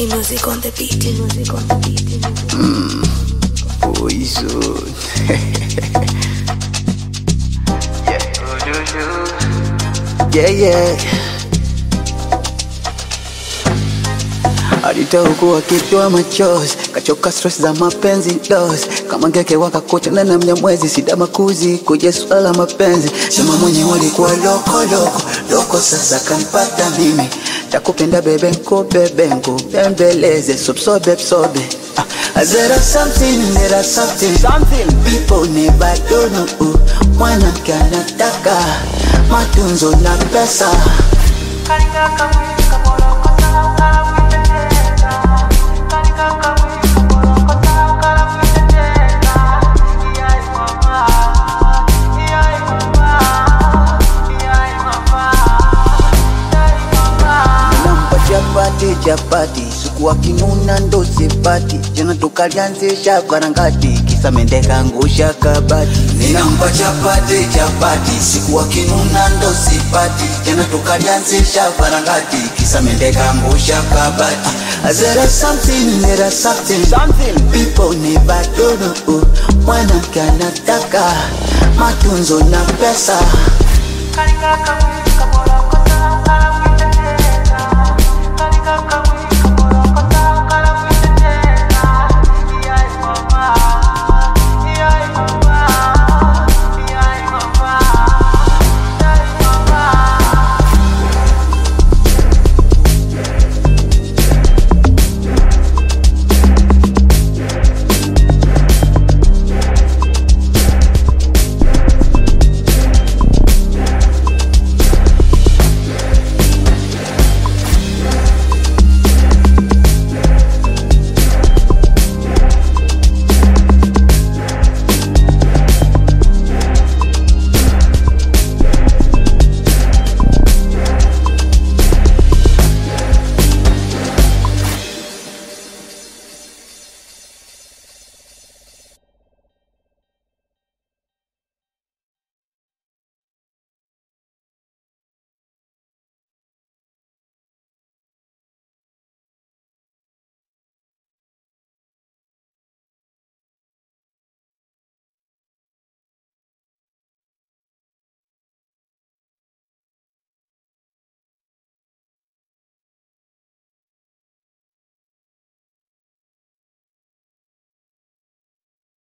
E-music on the beat. E-music on the beat. E-music. Poison. yeah, yeah. Alitaugua akitoa machozi, kachoka stress za mapenzi dos, kama ngeke wakakocha na namnya mwezi sida makuzi kuja swala la mapenzi, sema mwenye walikuwa loko loko loko, sasa kanipata mimi, takupenda bebe nko bebe nko bembeleze sobsobe sobe Ah, there is something, there is something, something people never do know. Mwanamke anataka matunzo na pesa nampa chapati chapati siku akinuna ndo sipati jana tukalianzisha karangati kisa mende kangusha kabati ninampa chapati chapati siku akinuna ndo sipati jana tukalianzisha karangati kisa mende kangusha kabati Ah, there is something there is something something people never do know mwanamke anataka matunzo na pesa Kalinga kamwe kamola